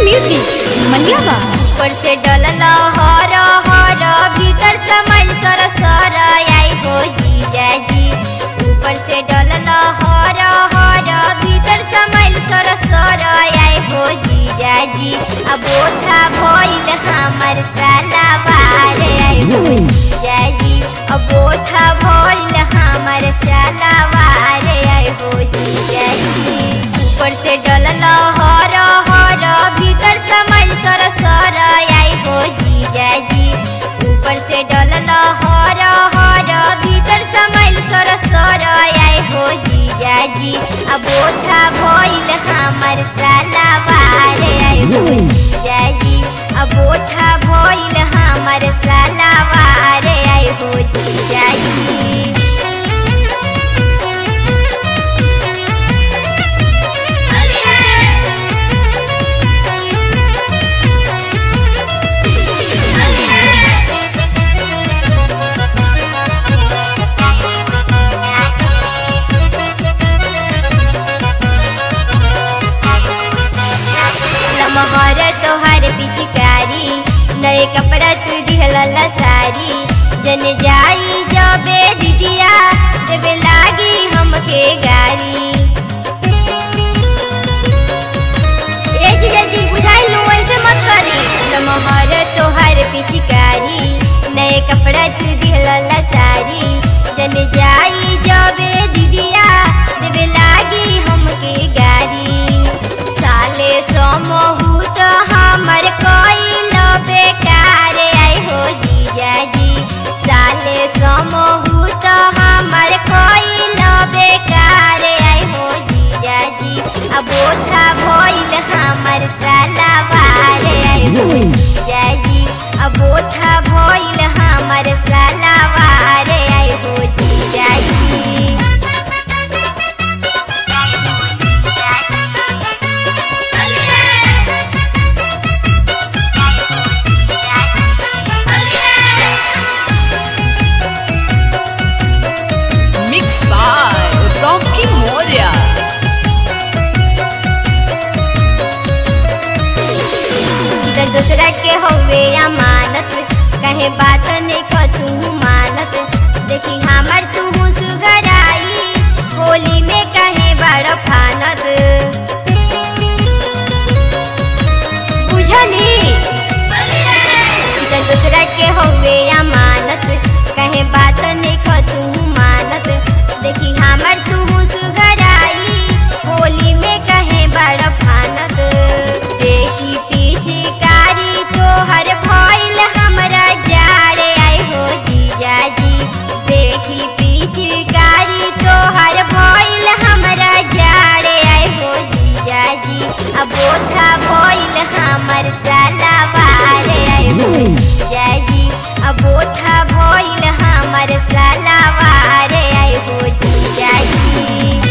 Music मलियाबा ऊपर से डलल हर हर भीतर समल सर सर आई हो जीजा जी ऊपर से डलल हर हर भीतर समल सर सर आई हो जीजा जी अब ओठा भइल हमर सालावार आई हो जीजा जी अब ओठा भइल हमर सालावार आई हो जीजा जी ऊपर से डलल हर हर भीतर समल सर सर आई हो जीजा जी ऊपर से डलल हर हर भीतर समल सर सर आई हो जीजा जी अब ओठा भइल हमर सालावार आई हो जीजा जी अब ओठा भइल हमर सालावार आई हो जीजा जी लमहर तोहर पिचकारी नए कपड़ा तू दिहल सारी जन जाई जबे दीदिया देवे लागी हमके गारी ए जीजा जी बुझाई लो ऐसे मत करी लमहर तोहर पिचकारी नए कपड़ा तू दिहल सारी जन जाई जबे दीदिया देवे लागी हमके गारी साले समहू तो हमर कोइल बेकार आई हो जीजा जी साले समहू तो हमर कोइल बेकार आई हो जीजा जी अब ओठा भइल हमर सालावार आई हो जीजा जी अब ओठा भइल हमर सालावार आई हो जीजा जी Mix by Rocky Moria. इधर दूसरा के हवे अमानत कहे बात नहीं क तू मानत देखी हमर तू सुघराई होली में कहे बड़ फानत बुझनी इधर दूसरा के हवे अमानत कहे बात नहीं क तू मानत देखी हमर तू सुघराई होली में कहे बड़ फानत देखी पिचकारी तोहर भइल हमरा जाड़े आई हो जीजा जी देखी पिचकारी तोहर भइल हमरा जाड़े आई हो जीजा जी अब ओठा भइल हमर सालावार आई हो जीजा जी अब ओठा भइल हमर सालावार आई हो जीजा जी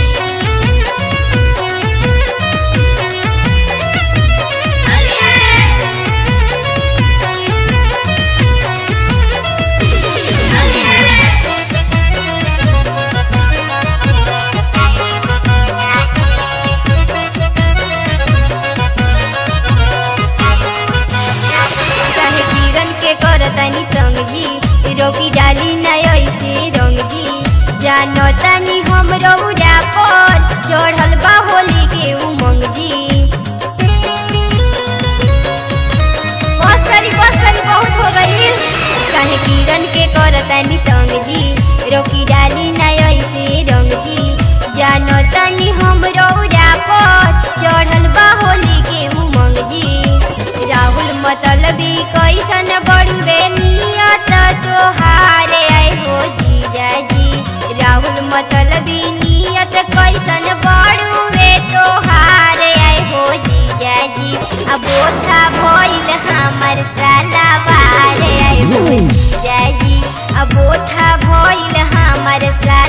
चाहे किरण के करतनी संग जी रोकी डाली न ऐसे रंग जी जानो तनी हम रौरा पर चढ़ल बा होली के उमंग जी बस करी बस करी बहुत हो गई चाहे किरण के करतनी संग जी रोकी डाली न ऐसे रंग जी जानो तनी हम रौरा पर चढ़ल बा होली के उमंग जी राहुल मतलबी कैसन बड़ुए नियत तोहारे आई हो जीजा जी राहुल मतलबी नियत कैसन बड़ुए तोहारे आई हो जीजा जी अब ओठा भइल हमर सालावार आई हो जीजा जी अब ओठा भइल हमर साला